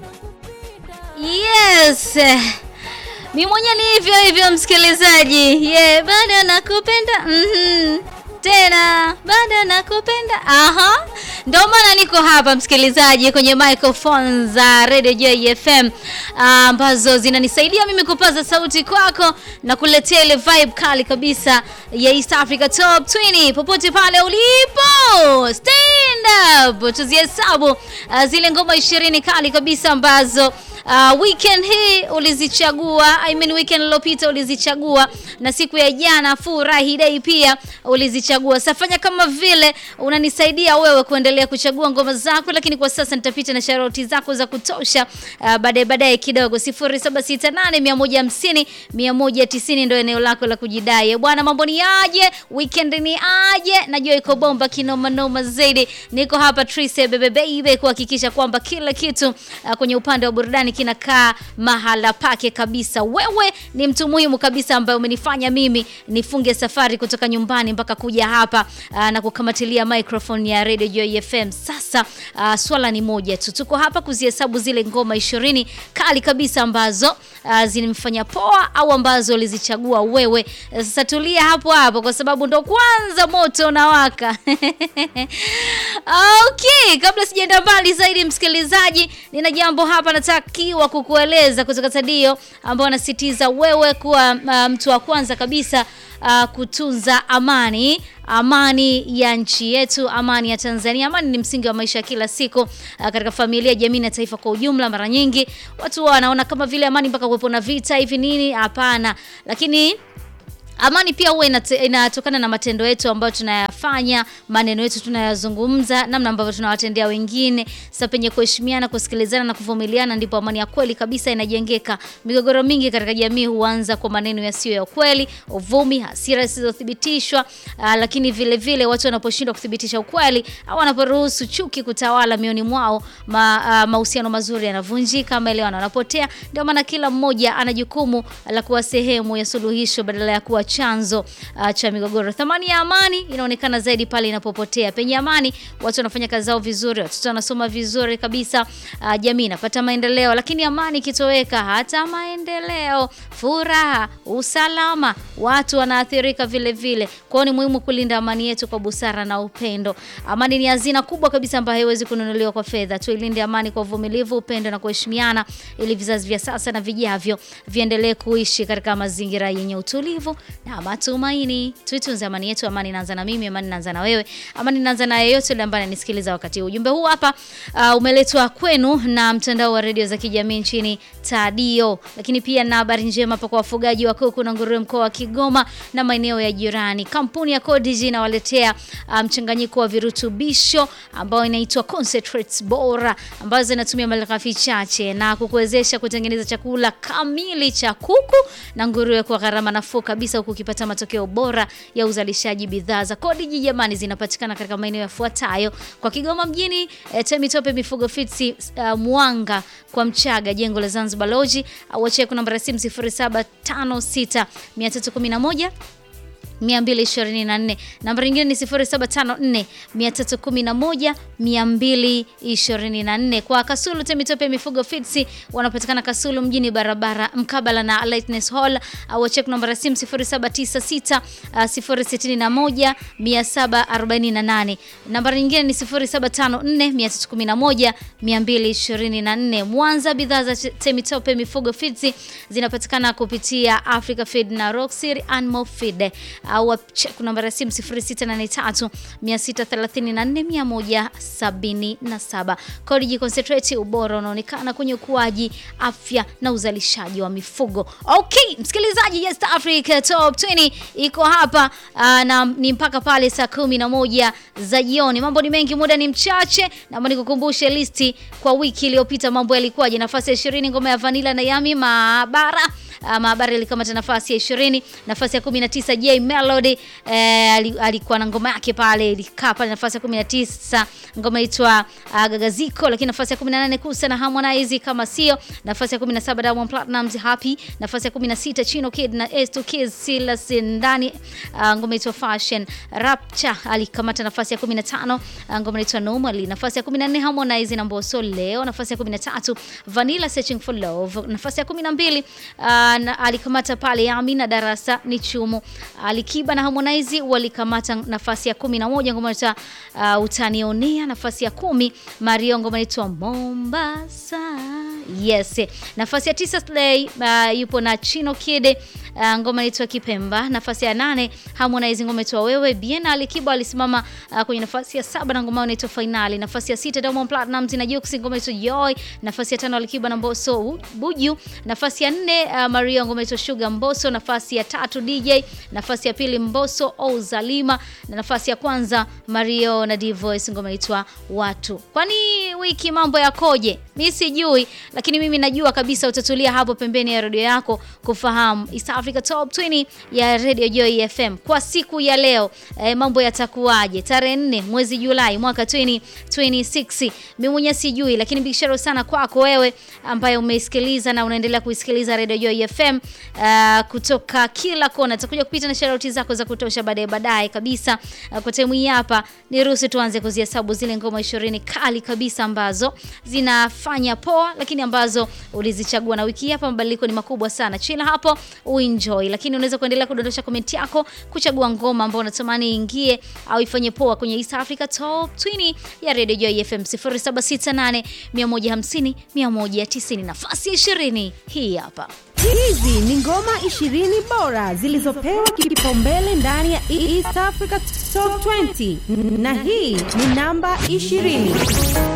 Yes. Mi mwenyewe ni hivyo hivyo msikilizaji. Yeah, bado nakupenda. Mhm. Tena bado nakupenda. Aha. Ndio maana niko hapa msikilizaji kwenye microphone za Radio JFM ambazo zinanisaidia mimi kupaza sauti kwako na kuletea ile vibe kali kabisa ya East Africa Top 20 popote pale ulipo. Stand up. Tuzihesabu uh, zile ngoma 20 kali kabisa ambazo Uh, weekend hii ulizichagua, I mean weekend iliyopita ulizichagua, na siku ya jana furahi day pia ulizichagua. Safanya kama vile unanisaidia wewe kuendelea kuchagua ngoma zako, lakini kwa sasa nitapita na sharoti zako za kutosha uh, baadaye baadaye kidogo. 0768 150 190 ndio eneo lako la kujidai bwana. Mambo ni aje? Weekend ni aje? Najua iko bomba kinoma noma zaidi. Niko hapa Trise bebe baby kuhakikisha kwamba kila kitu uh, kwenye upande wa burudani kinakaa mahala pake kabisa. Wewe ni mtu muhimu kabisa ambaye umenifanya mimi nifunge safari kutoka nyumbani mpaka kuja hapa aa, na kukamatilia microphone ya Radio Joy FM. Sasa aa, swala ni moja tu, tuko hapa kuzihesabu zile ngoma ishirini kali kabisa ambazo zinamfanya poa au ambazo ulizichagua wewe. Sasa tulia hapo hapo, kwa sababu ndo kwanza moto unawaka. Okay, kabla sijaenda mbali zaidi, msikilizaji, nina jambo hapa natakiwa kukueleza kutoka Tadio ambao anasitiza wewe kuwa uh, mtu wa kwanza kabisa uh, kutunza amani amani ya nchi yetu, amani ya Tanzania. Amani ni msingi wa maisha ya kila siku uh, katika familia, jamii na taifa kwa ujumla. Mara nyingi watu wanaona kama vile amani mpaka kuwepo na vita hivi nini? Hapana, lakini amani pia huwa inatokana na matendo yetu ambayo tunayafanya, maneno yetu tunayazungumza, namna ambavyo tunawatendea wengine. Sasa penye kuheshimiana, kusikilizana na kuvumiliana, ndipo amani ya kweli kabisa inajengeka. Migogoro mingi katika jamii huanza kwa maneno yasiyo ya kweli, uvumi, hasira zisizothibitishwa. Lakini vile vile watu wanaposhindwa kuthibitisha ukweli au wanaporuhusu chuki kutawala mioni mwao, mahusiano ma, mazuri yanavunjika, maelewano yanapotea. Ndio maana kila mmoja ana jukumu la kuwa sehemu ya suluhisho badala ya kuwa chanzo uh, cha migogoro. Thamani ya amani inaonekana zaidi pale inapopotea. Penye amani, watu wanafanya kazi zao vizuri, watoto wanasoma vizuri kabisa, uh, jamii inapata maendeleo. Lakini amani ikitoweka, hata maendeleo, furaha, usalama, watu wanaathirika vile vile. Kwa hiyo ni muhimu kulinda amani yetu kwa busara na upendo. Amani ni hazina kubwa kabisa ambayo haiwezi kununuliwa kwa fedha. Tuilinde amani kwa uvumilivu, upendo na kuheshimiana, ili vizazi vya sasa na vijavyo viendelee kuishi katika mazingira yenye utulivu na matumaini. Tuitunze amani yetu. Amani inaanza na mimi, amani inaanza na wewe, amani inaanza na yeyote yule ambaye ananisikiliza wakati huu. Ujumbe huu hapa uh, umeletwa kwenu na mtandao wa redio za kijamii nchini Tadio, lakini pia na habari njema hapa kwa wafugaji wa kuku na nguruwe mkoa wa Kigoma na maeneo ya jirani. Kampuni ya Codigi inawaletea mchanganyiko um, wa virutubisho ambao inaitwa concentrates bora ambazo zinatumia malighafi chache na kukuwezesha kutengeneza chakula kamili cha kuku na nguruwe kwa gharama nafuu kabisa huku ukipata matokeo bora ya uzalishaji. Bidhaa za Codigi jamani, zinapatikana katika maeneo yafuatayo kwa Kigoma mjini, e, Temitope Mifugo Fitsi, uh, Mwanga kwa Mchaga, jengo la Zanzibar Lodge, au wache kuna namba ya simu 0756 311 224. Namba nyingine ni 0754 311 224. Kwa Kasulu Temitope Mifugo Fitsi wanapatikana Kasulu mjini, barabara mkabala na Lightness Hall, au check namba ya simu 0796 061 748. Namba nyingine ni 0754 311 224. Mwanza, bidhaa za Temitope Mifugo Fitsi zinapatikana kupitia Africa Feed na Roxir Animal Feed au check namba ya simu 0683 634 177. Codigi Concentrate, ubora unaonekana kwenye ukuaji, afya na uzalishaji wa mifugo. Okay, msikilizaji, East Africa Top 20 iko hapa uh, na ni mpaka pale saa kumi na moja za jioni. Mambo ni mengi, muda ni mchache, naomba nikukumbushe listi kwa wiki iliyopita mambo yalikuwaje. Nafasi ya 20 ngoma ya Vanilla na Yami Maabara uh, Mahabari alikamata nafasi ya 20. Nafasi ya 19 J Melody eh, ali- alikuwa na ngoma yake pale ilikaa pale nafasi ya 19, ngoma inaitwa uh, Gagaziko. Lakini nafasi ya 18 Kusa na Harmonize kama sio. Nafasi ya 17 Diamond Platnumz Happy. Nafasi ya 16 Chino Kid na S2 Kids Silas ndani uh, ngoma inaitwa Fashion. Rapture alikamata nafasi ya 15, uh, ngoma inaitwa Normally. Nafasi ya 14 Harmonize na Mbosso leo. Nafasi ya 13 Vanilla Searching for Love. Nafasi ya 12 uh, na- alikamata pale Yami na Darasa ni Chumu. Alikiba na Harmonize walikamata nafasi ya 11 ngoma inaitwa uh, Utanionea. Nafasi ya kumi Mario ngoma inaitwa Mombasa. Yes. Nafasi ya tisa Slay uh, yupo na Chino Kid uh, ngoma inaitwa Kipemba. Nafasi ya nane Harmonize ngoma inaitwa Wewe. Bien Alikiba alisimama uh, kwenye nafasi ya saba na ngoma inaitwa Finali. Nafasi ya sita Diamond Platnumz na Jux ngoma inaitwa Joy. Nafasi ya tano Alikiba na Mbosso Buju. Nafasi ya nne uh, Mario ngoma inaitwa Sugar Mbosso. Nafasi ya tatu DJ. Nafasi ya pili Mbosso au Zalima na nafasi ya kwanza Mario na D-Voice ngoma inaitwa Watu. Kwani wiki mambo yakoje? Mimi sijui, lakini mimi najua kabisa utatulia hapo pembeni ya redio yako kufahamu East Africa Top 20 ya Radio Joy FM kwa siku ya leo. Eh, mambo yatakuwaje? Tarehe 4 mwezi Julai mwaka 2026. Mimi mwenyewe sijui, lakini big shout out sana kwako wewe ambaye umeisikiliza na unaendelea kuisikiliza Radio Joy FM uh, kutoka kila kona. Tutakuja kupita na shout zako za kutosha baadaye baadaye kabisa. Uh, kwa time hii hapa niruhusu tuanze kuzihesabu zile ngoma 20 kali kabisa ambazo zinafanya poa, lakini ambazo ulizichagua na wiki hii hapa mabadiliko ni makubwa sana. Chila hapo uenjoy, lakini unaweza kuendelea kudondosha komenti yako kuchagua ngoma ambayo unatamani iingie au ifanye poa kwenye East Africa Top 20 ya Radio Joy FM 0768 150 190. Nafasi ya 20 hii hapa. Hizi ni ngoma 20 bora zilizopewa kipaumbele ndani ya East Africa Top 20 na hii ni namba 20.